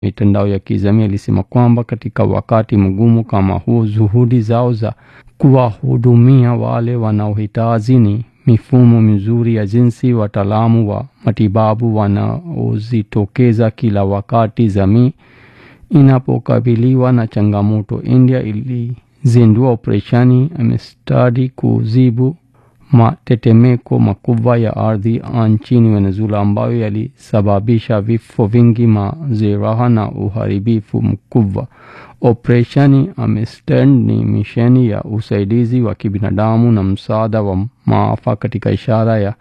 mitandao ya kijamii alisema kwamba katika wakati mgumu kama huu, juhudi zao za kuwahudumia wale wanaohitaji ni mifumo mizuri ya jinsi wataalamu wa matibabu wanaozitokeza kila wakati jamii inapokabiliwa na changamoto. India ilizindua operesheni Amistadi kuzibu matetemeko makubwa ya ardhi nchini Venezuela ambayo yalisababisha vifo vingi, majeraha na uharibifu mkubwa. Operesheni Amistad ni misheni ya usaidizi wa kibinadamu na msaada wa maafa katika ishara ya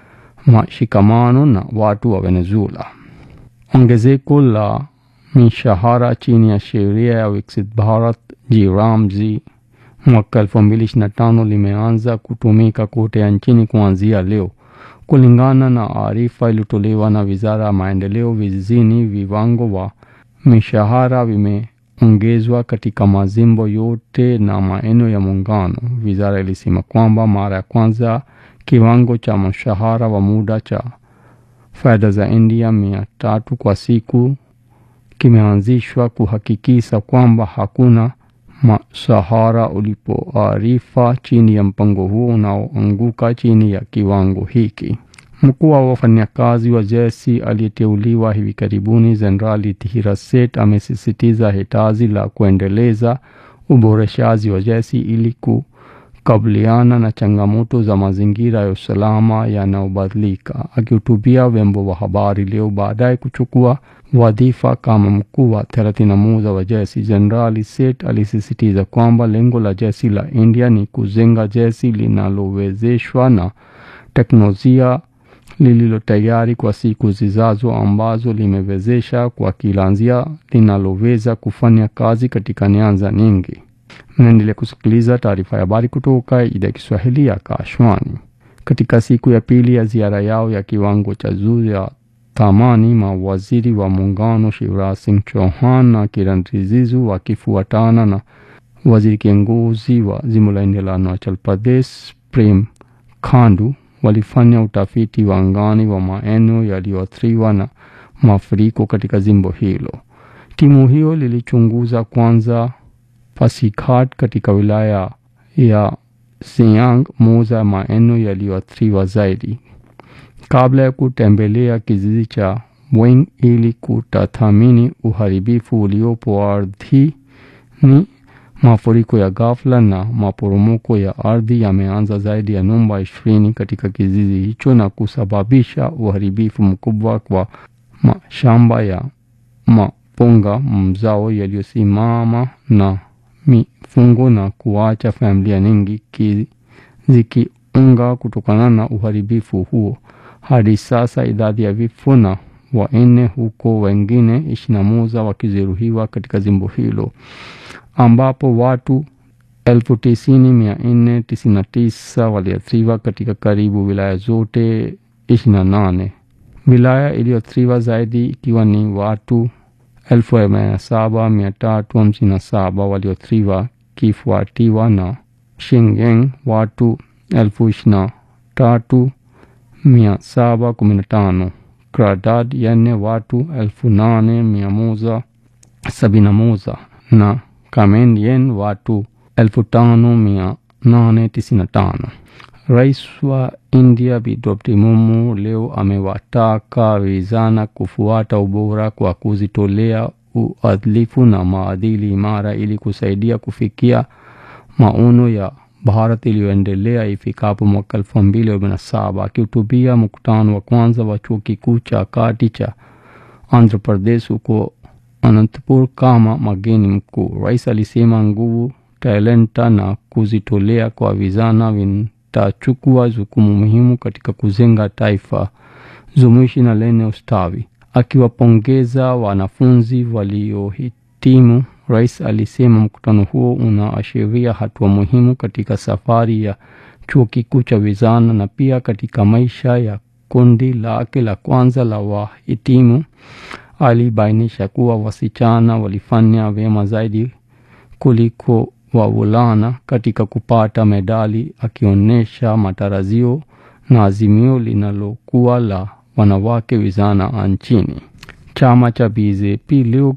mashikamano na watu wa Venezuela. Ongezeko la mishahara chini ya sheria ya Viksit Bharat Ji mwaka 2025 limeanza kutumika kote nchini kuanzia leo. Kulingana na arifa iliyotolewa na Wizara ya Maendeleo Vijijini, viwango wa mishahara vimeongezwa katika majimbo yote na maeneo ya Muungano. Wizara ilisema kwamba mara ya kwanza kiwango cha mshahara wa muda cha fedha za India mia tatu kwa siku kimeanzishwa kuhakikisha kwamba hakuna mshahara ulipoarifa chini ya mpango huo unaoanguka chini ya kiwango hiki. Mkuu wa wafanyakazi wa jeshi aliyeteuliwa hivi karibuni, Jenerali Dhira Seth amesisitiza hitaji la kuendeleza uboreshaji wa jeshi ili kukabiliana na changamoto za mazingira ya usalama yanayobadilika. Akihutubia vyombo vya habari leo baadaye kuchukua wadhifa kama mkuu wa 31 wa jeshi, Jenerali Seth alisisitiza kwamba lengo la jeshi la India ni kujenga jeshi linalowezeshwa na teknolojia lililo tayari kwa siku zijazo, ambazo limewezesha kwa kila njia linaloweza kufanya kazi katika nyanja nyingi. Mnaendelea kusikiliza taarifa ya habari kutoka idhaa ya Kiswahili ya Kashwani. Katika siku ya pili ya ziara yao ya kiwango cha juu ya thamani, mawaziri wa muungano Shivraj Singh Chauhan na Kiran Rijizu wakifuatana na waziri kiongozi wa jimbo la India la Arunachal Pradesh Prem Khandu walifanya utafiti wa angani wa maeneo yaliyoathiriwa na mafuriko katika jimbo hilo. Timu hiyo lilichunguza kwanza Pasighat katika wilaya ya Siang, moja ya maeneo yaliyoathiriwa zaidi, kabla ya kutembelea kijiji cha Wing ili kutathmini uharibifu uliopo ardhini. Mafuriko ya ghafla na maporomoko ya ardhi yameanza zaidi ya nyumba ishirini katika kijiji hicho na kusababisha uharibifu mkubwa kwa mashamba ya mapunga, mzao yaliyosimama na mifugo na kuacha familia nyingi zikiunga kutokana na uharibifu huo. Hadi sasa idadi ya vifo na wanne huko wengine ishirini na moja wakijeruhiwa katika jimbo hilo ambapo watu elfu tisini mia nne tisini na tisa waliathiriwa katika karibu wilaya zote ishirini na nane. Wilaya iliyoathiriwa zaidi ikiwa ni watu elfu arobaini na saba mia tatu hamsini na saba walioathiriwa kifuatiwa na Shingen watu elfu ishirini na tatu mia saba kumi na tano, Kradad yenye watu elfu nane mia moja sabini na moja na Kamen yen watu elfu tano mia nane tisini na tano. Rais wa India Bi Draupadi Murmu leo amewataka vijana kufuata ubora kwa kujitolea, uadilifu na maadili imara ili kusaidia kufikia maono ya Bharat iliyoendelea ifikapo mwaka elfu mbili arobaini na saba. Akihutubia mkutano wa kwanza wa chuo kikuu cha kati cha Andhra Pradesh huko Anantapur kama mgeni mkuu, rais alisema nguvu, talenta na kujitolea kwa vijana vitachukua jukumu muhimu katika kujenga taifa jumuishi na lenye ustawi. Akiwapongeza wanafunzi waliohitimu, rais alisema mkutano huo unaashiria hatua muhimu katika safari ya chuo kikuu cha vijana na pia katika maisha ya kundi lake la kwanza la wahitimu. Alibainisha kuwa wasichana walifanya vyema zaidi kuliko wavulana katika kupata medali, akionyesha matarajio na azimio linalokuwa la wanawake vijana nchini. chama cha BJP leo